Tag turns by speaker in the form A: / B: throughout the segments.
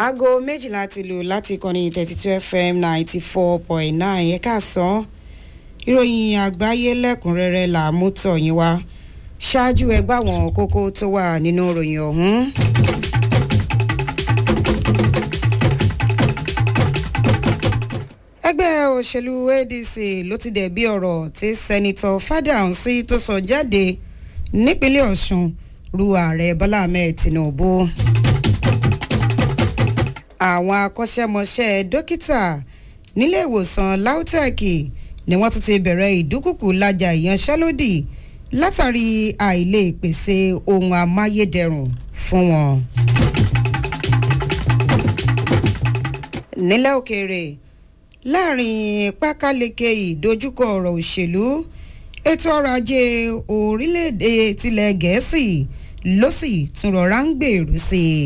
A: aago méjìlá ti lù láti ìkànnì thirty two fm ninety four point nine ẹ̀ka sàn ìròyìn àgbáyé lẹ́kùnrẹ́rẹ́ là mú tọ̀ yín wá ṣáájú ẹgbẹ́ àwọn kókó tó wà nínú ìròyìn ọ̀hún. ẹgbẹ́ òṣèlú adc ló ti dẹ̀bi ọ̀rọ̀ tí sẹ́nitọ́ fádàǹsí tó sọ jáde nípínlẹ̀ ọ̀sùn ru ààrẹ bọ́lá ahmed tinubu àwọn akọ́ṣẹ́mọṣẹ́ dókítà nílé ìwòsàn lautech ni wọ́n tún ti bẹ̀rẹ̀ ìdúkùkù lájà ìyanṣẹ́lódì látàrí àìlè pèsè ohun amáyédẹrùn fún wọn. nílẹ̀ òkèèrè láàrin pákáleke ìdojúkọ ọ̀rọ̀ òṣèlú ètò ọrọ̀ ajé orílẹ̀-èdè tilẹ̀ gẹ̀ẹ́sì ló sì tún rọra ń gbèrú sí i.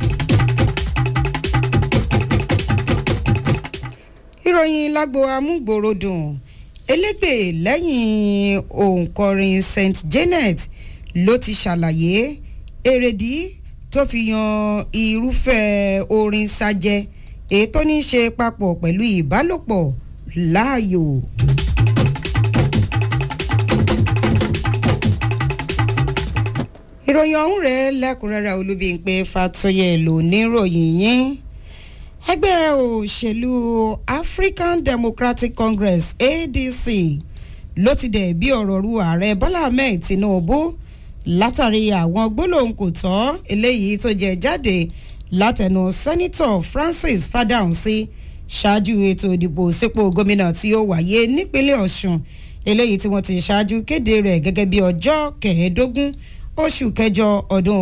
A: ìròyìn lágbo amúgbòròdùn elégbè lẹ́yìn òǹkọrin st janet ló ti ṣàlàyé èrèdí tó fi yan irúfẹ́ orin ṣàjẹ́ èyí tó ní í ṣe papọ̀ pẹ̀lú ìbálòpọ̀ láàyò. ìròyìn ọ̀hún rẹ̀ lẹ́kùnrẹ́rẹ́ olúbíńpé fatoyè ló níròyìn yín ẹgbẹ́ òṣèlú african democratic congress adc ló ti dẹ̀ bí ọ̀rọ̀ ru ààrẹ bọ́lá ahmed tinubu látàrí àwọn gbólóhùn kò tọ́ eléyìí tó jẹ jáde látẹnu sẹ́nitọ̀ francis fadahunsi ṣáájú ètò ìdìbò sípò gómìnà tí ó wáyé nípínlẹ̀ ọ̀sùn eléyìí tí wọ́n ti ṣáájú kéde rẹ̀ gẹ́gẹ́ bí ọjọ́ kẹẹ̀ẹ́dógún oṣù kẹjọ ọdún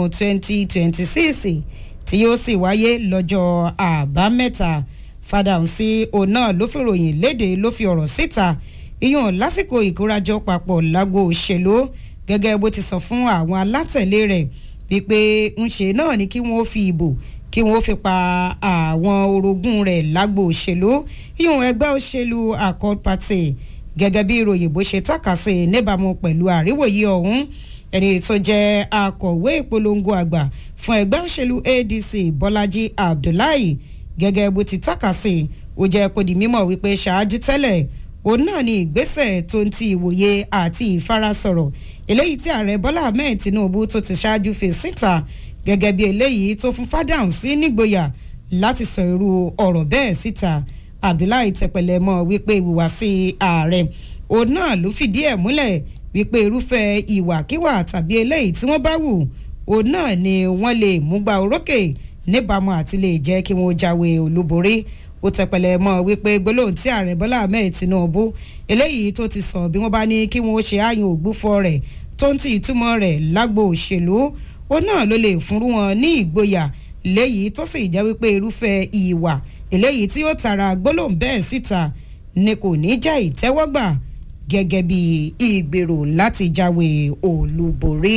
A: 2026 tí yóò sì wáyé lọ́jọ́ àbámẹ́ta fadahunsi òun náà ló fi ròyìn léde ló fi ọ̀rọ̀ síta iyùn lásìkò ìkórajọ papọ̀ lágbo òṣèlú gẹ́gẹ́ bó ti sọ fún àwọn alátẹ̀lé rẹ̀ wípé ńṣe náà ni kí wọ́n fi ìbò kí wọ́n fi pa àwọn orogún rẹ̀ lágbo òṣèlú yíyún ẹgbẹ́ òṣèlú accord party gẹ́gẹ́ bí ìròyìn bó ṣe tọ́ka sí níbàámu pẹ̀lú àríwòye ọ̀hún ẹni tó jẹ́ akọ̀wé ìpolongo àgbà fún ẹgbẹ́ òṣèlú adc bọ́lájí abdullahi gẹ́gẹ́ bó ti tọ́ka sí ó jẹ́ kó di mímọ̀ wípé ṣáájú tẹ́lẹ̀ òun náà ni ìgbésẹ̀ tó ń ti ìwòye àti ìfarasọ̀rọ̀ eléyìí tí ààrẹ bọ́lá ahmed tinubu tó ti ṣáájú fi síta gẹ́gẹ́ bí eléyìí tó fún fádàn sí nígboyà láti sọ irú ọ̀rọ̀ bẹ́ẹ̀ síta abdullahi tẹpẹlẹ mọ wípé ìhùwàsí ààrẹ òun náà ló fìdí ẹ̀ múlẹ̀ wípé irúfẹ́ ìwàkiwà tàbí eléyìí tí wọ́n bá wù òun náà ni wọ́n lè mú gba orókè níbàámu àti lè jẹ́ kí wọ́n jáwé olúborí ó tẹpẹlẹ mọ wípé gbólóhùn tí ààrẹ bọ́lá ahmed tinubu eléyìí tó ti sọ bí wọ́n bá ní kí wọ́n ṣe àyàn ògbúfọ rẹ̀ tó ń ti ìtumọ̀ rẹ̀ lágbo òṣèlú ó náà ló lè fúnrú wọn ní ìgboyà léyìí tó sì jẹ́ wípé irúfẹ́ ìwà eléyìí tí ó tara gbólóhùn bẹ́ẹ̀ síta ni kò ní jẹ́ ìtẹ́wọ́gbà gẹ́gẹ́ bí ìgbèrò láti jáwé olúborí.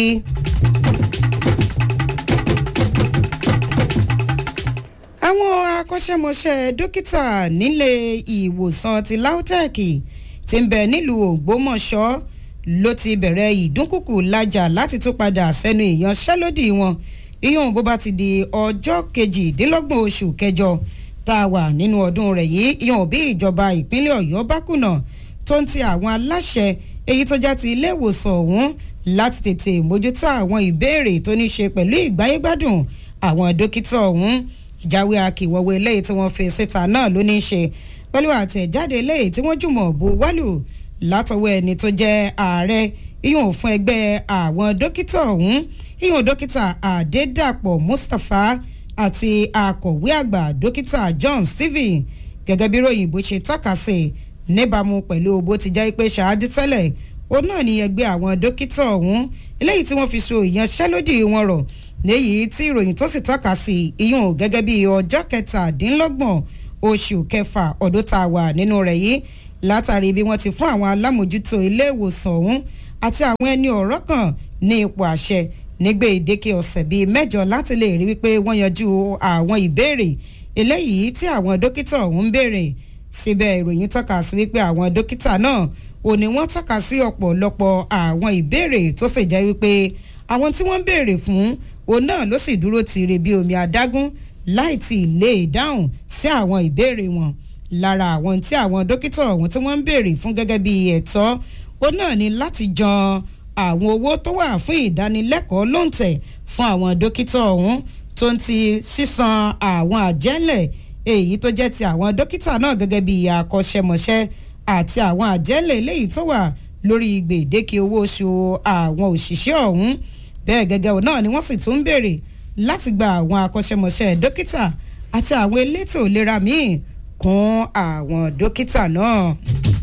A: àwọn akọ́ṣẹ́mọṣẹ́ dókítà nílé ìwòsàn ti lautech ti ń bẹ nílùú ògbómọ̀ṣọ́ ló ti bẹ̀rẹ̀ ìdúnkùkù lájà láti tún padà sẹ́nu ìyanṣẹ́lódì wọn iyún bó bá ti di ọjọ́ kejìdínlọ́gbọ̀n oṣù kẹjọ tá a wà nínú ọdún rẹ̀ yìí iyún bí ìjọba ìpínlẹ̀ ọ̀yọ́ bá kùnà tó ń ti àwọn aláṣẹ èyí tó já ti ilé ìwòsàn ọ̀hún láti tètè mójútó àwọn ìbéèrè tó ní ṣe pẹ̀lú ìgbáyégbádùn àwọn dókítà ọ̀hún ìjáwé akíwọ́wé eléyìí tí wọ́n fi síta náà ló ní í ṣe pẹ̀lú àtẹ̀jáde eléyìí tí wọ́n jùmọ̀ bó wálù látọwọ́ ẹni tó jẹ́ ààrẹ iyùn fún ẹgbẹ́ àwọn dókítà ọ̀hún iyùn dókítà àdédàpọ̀ mustapha àti akọ̀wé àgbà dókítà john stephen gẹ́gẹ́ bí ròyìn bó ṣe tọ́ka sí níbàámu pẹ̀lú bó ti jẹ́ pé ṣáájú tẹ́lẹ̀ ó náà ní ẹgbẹ́ àwọn dókítà ọ̀hún eléyìí tí wọ́n fi so ìyanṣẹ́lódì wọn rọ̀ léyìí tí ìròyìn tó sì tọ́ka sí iyùn gẹ́gẹ́ bí ọjọ́ kẹtàdínlọ́gbọ̀n oṣù kẹfà ọdún tá a wà nínú rẹ̀ yìí látàrí bí wọ́n ti fún àwọn alámòjútó ilé ìwòsàn ọ̀hún àti àwọn ẹni ọ̀rọ̀ kan ní ipò àṣẹ nígbè ìdékè ọ̀sẹ̀ bíi mẹ́jọ láti lè rí wípé wọ́n yanjú àwọn ìbéèrè eléyìí tí àwọn dókítà ọ̀hún ń béèrè síbẹ̀ ìròyìn tọ́ka sí wípé àwọn dókítà náà ò ní wọ́n tọ́ka sí ọ̀pọ̀lọpọ̀ àwọn ìbéèrè tó sì jẹ́ wípé àwọn tí wọ́n ń béèrè fún òun náà ló sì dúró tiire bí omi adágún láì tí ì lè dáhùn sí àwọn ìbéèrè wọn lára àwọn tí àwọn dókítà ọ̀hún tí wọ́n ń béèrè fún gẹ́gẹ́ bí ẹ̀tọ́ ó náà ní láti jan àwọn owó tó wà fún ìdánilẹ́kọ̀ọ́ lóǹtẹ̀ fún àwọn dókítà ọ̀hún tó ń ti sísan àwọn àjẹ́lẹ̀ èyí tó jẹ́ ti àwọn dókítà náà gẹ́gẹ́ bí akọ́ṣẹ́mọṣẹ́ àti àwọn àjẹ́lẹ̀ eléyìí tó wà lórí gbèdéke owó oṣù àwọn òṣìṣẹ́ ọ̀hún bẹ́ẹ̀ gẹ́gẹ́ náà ni wọ́n sì tún ń béèrè láti gba àwọn akọ́ṣẹ́mọṣẹ́ dókítà àti àwọn elétò ìlera míì kún àwọn dókítà náà.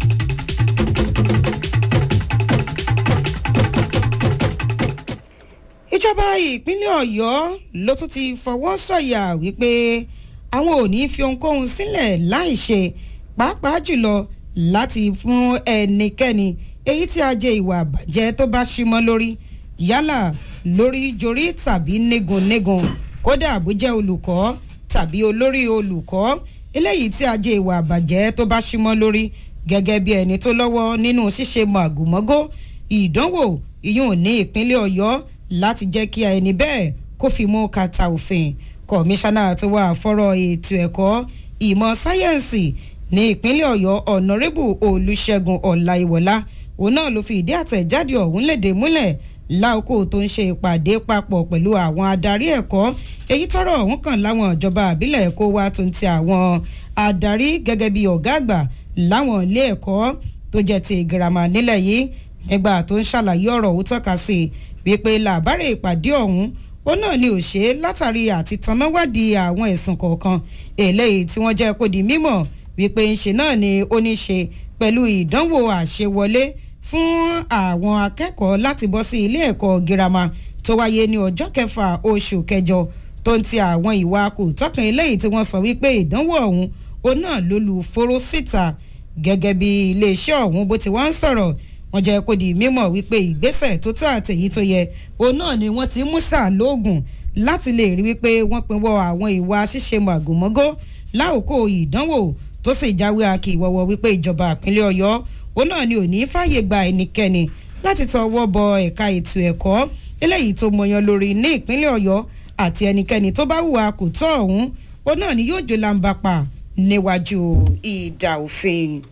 A: ìjọba ìpínlẹ̀ ọ̀yọ́ ló tún ti fọwọ́ sọ̀yà wípé àwọn ò ní fi ohunkóhun sílẹ̀ láì ṣe pàápàá jùlọ láti fún ẹnikẹ́ni èyí tí a jẹ ìwà àbàjẹ́ tó bá símọ́ lórí yálà lórí jorí tàbí négunnégun kódà bó jẹ́ olùkọ́ tàbí olórí olùkọ́ eléyìí tí a jẹ ìwà àbàjẹ́ tó bá símọ́ lórí gẹ́gẹ́ bí ẹni tó lọ́wọ́ nínú ṣíṣe màgòmágó ìdánwò ìyún ní ìpínlẹ̀ ọ̀yọ́ láti jẹ́ kí ẹni bẹ́ẹ̀ kó fi mú kàtà òfin kọmíṣánná tó wà fọ́rọ̀ ètò ẹ̀kọ́ ìmọ̀ sáyẹ́ǹsì ní ìpínlẹ̀ ọ̀yọ́ ọ̀nàrẹ́bù olùṣègùn ọ̀làìwọ̀lá òun náà ló fi ìdí àtẹ̀jáde ọ̀hún léde múlẹ̀ láòkó tó ń ṣe ìpàdé papọ̀ pẹ̀lú àwọn adarí ẹ̀kọ́ èyí tọrọ ọ̀hún kàn láwọn ìjọba àbílẹ̀ ẹ̀kọ́ wa tó ń ti àwọn adarí gẹ́gẹ́ bí ọ̀gá àgbà láwọn ilé ẹ̀kọ́ tó jẹ́ ti girama nílẹ̀ yìí nígbà tó ń ṣàlàyé ọ̀rọ̀ òun tọ́ka sí wípé làbárè ìpàdé ọ̀hún ó náà ni ò ṣe é látàrí àti tanáwádìí àwọn ẹ̀sùn kọ̀ọ̀kan eléyìí tí wọ́n jẹ́ kó di mímọ̀ wípé ńṣe náà ni ó ní ṣe pẹ̀lú ìdánwò àṣewọlé fún àwọn akẹ́kọ̀ọ́ láti bọ́ sí ilé ẹ̀kọ́ girama tó wáyé ní ọjọ́ kẹfà oṣù kẹjọ tó ń ti àwọn ìwà kò tọkàn eléyìí tí wọ́n sọ wípé ìdánwò ọ̀hún ó náà ló lu fóró síta gẹ́gẹ́ bí iléeṣẹ́ ọ̀hún bó ti wá ń sọ̀rọ̀ wọ́n jẹ́ kó di mímọ̀ wípé ìgbésẹ̀ tó tó àtẹ̀yí tó yẹ òun náà ni wọ́n ti mú ṣàlóògùn láti lè rí wípé wọ́n pinwọ́ àwọn ìwà ṣíṣe màgòmágó láòkó ìdánwò tó sì jáwé akíwọ́wọ́ wípé ìjọba ìpínlẹ̀ ọ̀yọ́ òun náà ni ò ní fàyè gba ẹnikẹ́ni láti tọwọ́ bọ ẹ̀ka ètò ẹ̀kọ́ eléyìí tó mọyan lórí ní ìpínlẹ̀ ọ̀yọ́ àti ẹnikẹ́ni tó bá hùwà kò tọ́ ọ̀hún òun náà ni yóò jó làǹbàpà níwájú ìdà òfin.